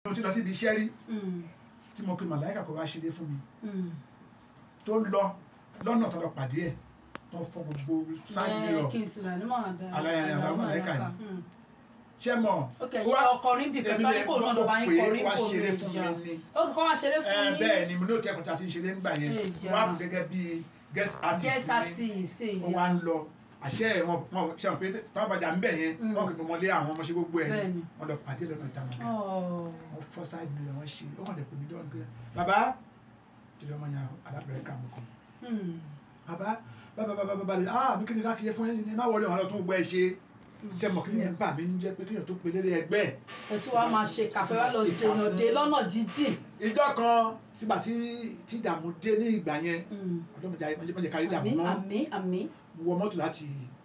mo ti lọ síbi iṣẹ́ rí Mm, tí mo pe màláìka kó wá ṣeré fún mi mm. tó ń lọ lọ́nà tó lọ pàdé ẹ̀ tó ń fọ gbogbo sáàdì Bẹ́ẹ̀ mìíràn kí n sùn lànà máa da Aláya- àlàó àlàó màláíkà màláíkà. ni. Mm. ṣé mọ̀ ok yẹ ọkọrin bìkan tí wọn ní kò náà lọ bá yín kọrin wá kò ṣeré lè fún jà mi ni ó kọ́ wá ṣeré ẹ fún yín bẹ́ẹ̀ ni mo ní òtí ẹ̀kọ́ tí a ti ń ṣeré nígbà yẹn Èjà. wọ́n á kú gẹ́gẹ́ bí guest artist guest ni artist ó èyí wá ń lọ àṣẹ wọn wọn ṣe wọn pé táwọn bàjá ń bẹ̀ yẹn Mm. wọn kò mọ ọmọlé àwọn ọmọ ṣe gbogbo ẹ̀ Bẹ́ẹ̀ ni. wọn lọ pàdé lọ́nà ìta mọ̀ Oh. wọn fọ́ sáìdì mi lọ wọn ṣe ó kàn dẹ̀ pè mí jọ́ nígbà bàbá jùlọ ọmọ yẹn alábẹ̀rẹ̀ kà mọ́ kàn Hmm. bàbá bàbá bàbá bàbá rẹ̀ ah mi kí ni káàkiri fún yẹn ní má wọlé wọn lọ tún gbọ́ ẹ ṣe ṣe mọ̀ kí ni yẹn bà mí ń jẹ́ pé kéèyàn tó pe lélẹ̀ ẹgbẹ́ ẹ̀ ètò wa máa ṣe kàfé wa lọ dènà dé lọ́nà jíjìn. ìjọ kan sígbà tí tí ìdààmú dé ní ìgbà yẹn Hmm. ọlọ́mọdé ayé mọ̀jẹ̀ kárí ìdààmú àmì náà àmì àmì. mo wọ mọ́tò láti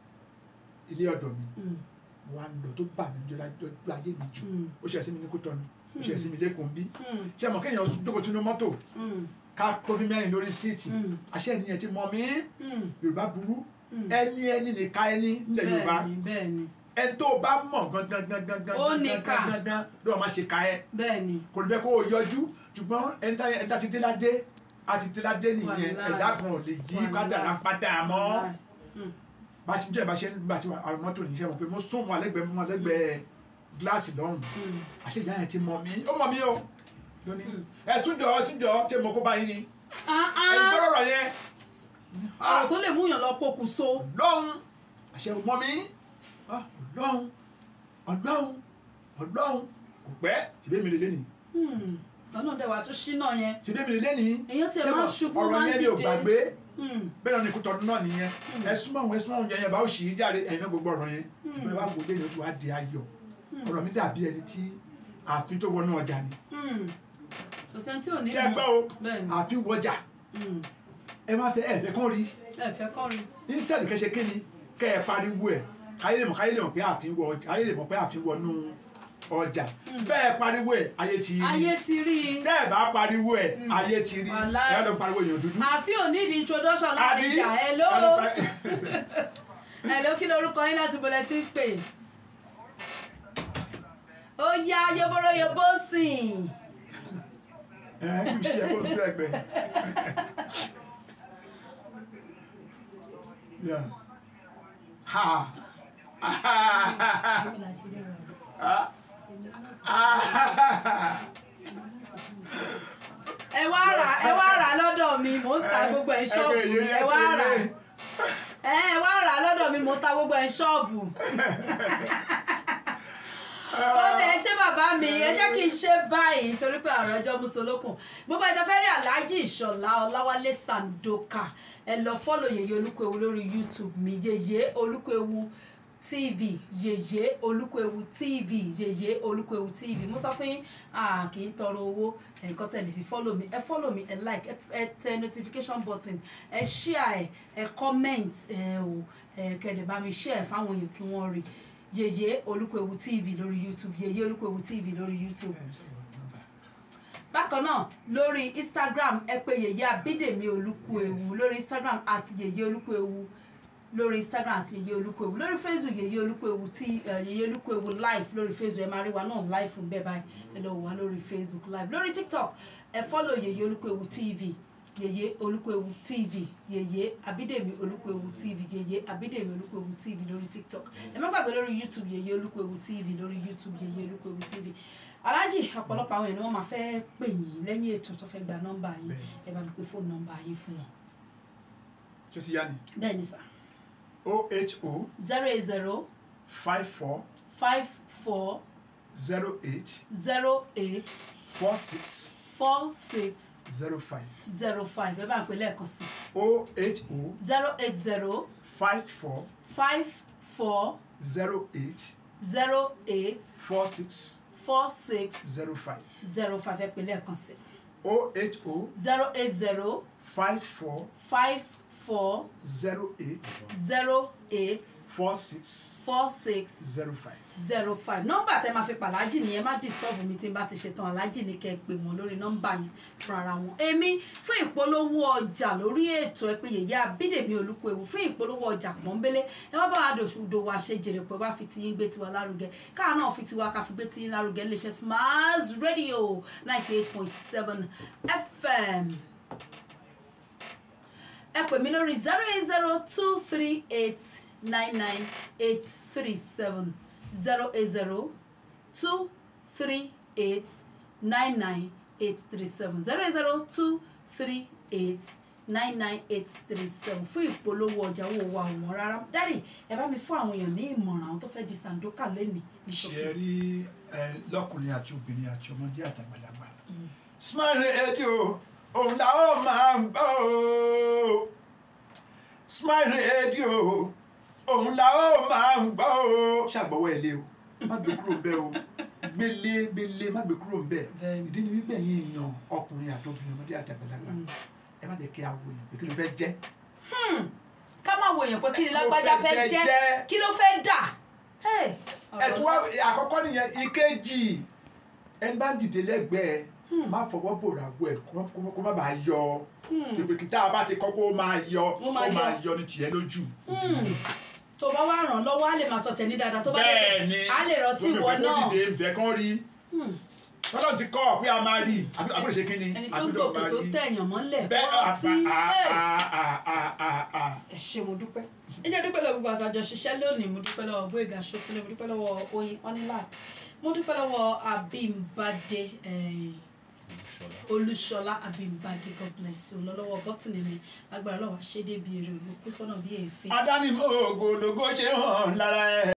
ilé ọ̀dọ̀ mi Hmm. mo wá ń lọ tó bà mí jọ lájọ ayé mi jù Hmm. ó ṣe ẹsẹ̀ mi ní Kútọ́nù ó ṣe ẹsẹ̀ mi lẹ́kùn bí Hmm. ṣe mọ̀ kéèyàn jókòó sínú mọ́tò Hmm. ká tóbi mẹ́rin lórí síìtì Hmm. àṣẹ ènìyàn ti mọ̀ mí Hmm. Yorùbá burú Hmm. ẹni ẹni nìka ẹni nílẹ̀ Yorùbá bẹ́ẹ̀ni bẹ́ẹ̀ni ẹni tó o bá mọ̀ gangan gangan gangan Ó níkà. gangan gangan ló wà má ṣe ka ẹ bẹ́ẹ̀ni. kò ní fẹ́ kó o yọjú ṣùgbọ́n ẹni tá ẹni tá ti dé ládé a ti dé ládé nìyẹn Wàláì. ẹ̀dá kan ò lè yí Wàláì. kádàrá padà mọ́ Hmm. bá a ṣe jẹ́ bá a ṣe nígbà tí àwọn mọ́tò níṣẹ́ mọ̀ pé mo sún wọn alẹ́gbẹ̀ẹ́ mọ́ alẹ́gbẹ̀ẹ́ gíláàsì lọ́rùn Hmm. àṣẹ ìyá yẹn ti mọ̀ mí ó mọ̀ mí o lónìí ẹ súnjọ súnjọ ṣé mo kó báyìí ni Ah, ẹ ah. gbọ́dọ̀ rọ̀ yẹn ọ̀rọ̀ tó lè mú yàn lọ pokùnso. lọ́hùn àṣẹ mọ̀ mí Ah, ọlọ́hun ọlọ́hun ọlọ́hun kò pẹ́ ṣèbí mi lè lé nìí Hmm. lọ́nà dẹ̀wà tó ṣínà yẹn. ṣèbí mi lè lé nìí èèyàn tiẹ̀ máa ń ṣubú ọ̀rọ̀ máa ń yẹn ni ò dìde. gbàgbé Hmm. bẹ́ẹ̀ náà ni kò tọ́nu náà nìyẹn ẹ súnmọ́ òun ẹ súnmọ́ òun yẹn yẹn bá ó ṣì í jáde ẹ̀yin náà gbogbo ọ̀rọ̀ yẹn ṣùgbọ́n ẹ wá wò lé ní o ti wá di ayọ̀ ọ̀rọ̀ mi dàbí ẹni tí ààfin tó wọnú ọjà ni Hmm. kò sẹ́ni tí ò ní ṣé ẹ gbọ́ o bẹ́ẹ̀ni. ààfin wọjà Hmm. ẹ má fẹ́ ẹ fẹ́ kán rí ẹ fẹ́ kọrin. ínsẹ́ẹ̀dì kẹ́sẹ̀ kí ni kẹ́ ẹ pariwo ẹ̀ káyé lè mọ̀ káyé lè mọ̀ pé ààfin wọ káyé lè mọ̀ pé ààfin wọnú ọjà bẹ́ẹ̀ pariwo ẹ̀ ayé ti rí ayé ti rí i. tẹ́ ẹ bá pariwo ẹ̀ ayé ti rí Wàláì. ẹ lọ pariwo èèyàn dúdú àfi ò ní ìdí introduction láàrin ìjà hello ẹ lọ pari- hello kí lorúkọ yín láti bọ̀lẹ̀ tí ń pè. ó yá yeboro yebo sìn. ẹ kí n ṣe ẹ kó n sún ẹgbẹ́ Yeah. ha ẹ wá rà ẹ wá rà lọ́dọ̀ mi mò ń ta gbogbo ẹ̀ ṣọ́ọ̀bù Ẹgbẹ́ yìí, ẹ wá ẹgbẹ́ rà yìí. ẹ ẹ wá rà lọ́dọ̀ mi mò ń ta gbogbo ẹ̀ ṣọ́ọ̀bù. ó dẹ̀ ṣé bàbá mi ẹ jẹ́ kí n ṣe báyìí torí pé àrùn ọjọ́ musolókun gbogbo ẹ̀jẹ̀ fẹ́ rí aláàjì ìṣọ̀lá ọláwálé sandoka ẹ lọ fọ́lọ̀ yèyé olúkúewu lórí youtube mi yèyé olúkúewu tv yèyé olúkúewu tv yèyé olúkúewu tv mo sọ fún yín ah, kì í tọrọ owó nǹkan tẹ̀lé fi fọ́lọ̀ mi ẹ fọ́lọ̀ mi ẹ like ẹ- ẹ tẹ notification button ẹ share ẹ ẹ comment ẹ o ẹ kẹ̀dẹ̀ bá mi share fáwọn èèyàn kí wọ́n rí yèyé olúkúewu tv lórí youtube yèyé olúkúewu tv lórí youtube bákan náà lórí instagram ẹ pè yèyé abídèmí olúkúewu lórí instagram àti yèyé olúkúewu lórí instagram àti yèyé olúkúewu lórí facebook yèyé olúkúewu tí ẹ, yèyé olúkúewu live lórí facebook ẹ máa rí wa náà live fún bẹ́ẹ̀ báyìí ẹ lọ wò wá lórí facebook live lórí tiktok ẹ follow yèyé olúkúewu tv yèyé olúkúewu tv yèyé abídèmí olúkúewu tv yèyé abídèmí olúkúewu tv lórí tiktok ẹ má gbàgbé lórí youtube yèyé olúkúewu tv lórí youtube yèyé olúkúewu tv aláàjì ọ̀pọ̀lọpọ̀ àwọn èèyàn ni wọ́n máa fẹ́ pè yín lẹ́yìn ètò tó fẹ́ gba nọ́mbà yín ẹ bá mi pe fóònù nọ́mbà yín fún wọn. ṣé ti yá ni bẹ́ẹ̀ ni sà o h o zero eight zero five four five four zero eight zero eight four six four six zero five zero five ẹ bá ń pè lẹ́ẹ̀kan sí o h o zero eight zero five four five four zero eight zero eight four six four six zero five zero five ẹ pè lẹ́ẹ̀kan sí o h o zero eight zero five four five four zero eight zero eight four six four six zero five. zero five nọ́mbà tẹ́ máa fi pàlájì nìyẹn má disturb mi tí n bá ti ṣetán alájì ní kẹ́ ẹ pè wọ́n lórí nọ́mbà yẹn fún ara wọn èmi fún ìpolówó ọjà lórí ètò ẹ pé yèyé abídèmí olúkúewu fún ìpolówó ọjà pọ́nbélé ẹ má bá wa dòṣùdò wa ṣe jèrè pé wá fi tiyín gbé tiwa lárugẹ káà náà fi tiwa ká fi gbé tiyín lárugẹ iléeṣẹ́ Smiles Radio ninety eight point seven FM ẹ pè mí lórí zero eight zero two three eight nine nine eight three seven zero eight zero two three eight nine nine eight three seven zero eight zero two three eight nine nine eight three seven fún ìpolówó ọjà owó wa ọ̀wọ́n rárá dárí ẹ bá mi fún àwọn èèyàn ní ìmọ̀ràn àwọn tó fẹ́ di sandoka lẹ́nìí ní ṣe ṣókí. rí ẹ lọkùnrin àti obìnrin àti ọmọdé àtàgbàlagbà Smile Radio òun la ó máa ń gbọ́ o Smile Radio òun la ó máa ń gbọ́ o ṣàgbọ́wọ́ ẹ̀ lé o má gbé kúrò ń bẹ̀ o gbélé gbélé má gbé kúrò ń bẹ̀ Bẹ́ẹ̀ni. ìdí ni wípé ẹ̀yin èèyàn ọkùnrin àti obìnrin ọmọdé àtàgbàlagbà ẹ má jẹ́ kí a wo èèyàn pé kí ló fẹ́ jẹ́ ká má wo èèyàn pé kí ni Kí ló lágbájá fẹ́ fẹ́ jẹ́? jẹ́ kí ló fẹ́ dà. Hey, ẹtù wa àkọ́kọ́ nìyẹn ìkejì ẹni bá ń dìde lẹ́gbẹ̀ẹ́ má fọwọ́ bòrà wọ ẹ̀ kó má- kó má bàa yọ tòbìkì tá a bá ti kọ́ kó máa yọ Ó ó máa máa yọ. yọ ní tiẹ̀ lójú. tó bá wá ràn lọ́wọ́ á lè máa sọ tẹ̀ní dáadáa tó bá dẹ̀ bẹ́ẹ̀ ni á lè rántí ìwọ lómi náà ìfẹ́ kó dìde ìfẹ́ kán rí tọ́lọ́ ti kọ́ pé a máa rí àbúrò ṣe kí ni ẹni tó àbúrò gòkè máa tó rí tẹ̀yàn mọ́lẹ̀ bẹ́ẹ̀ kọ́ tí àà ẹ ṣé mo dúpẹ́ ẹ jẹ́ dúpẹ́ lọ́wọ́ gbogbo àtàjọ ṣiṣẹ́ lónìí mo dúpẹ́ lọ́wọ́ Gbóyèga Ṣótúndé mo dúpẹ́ lọ́wọ́ Oyin Onilat mo dúpẹ́ lọ́wọ́ Abímbádé eh, Olúṣọlá Abímbádé God bless you lọ́wọ́ bọ́tìnì mi agbára lọ́wọ́ ṣédé bíi èrè olùkú sọ́nà bíi èéfín. adánimọ̀ ògòdògó ṣe hàn lára ẹ̀.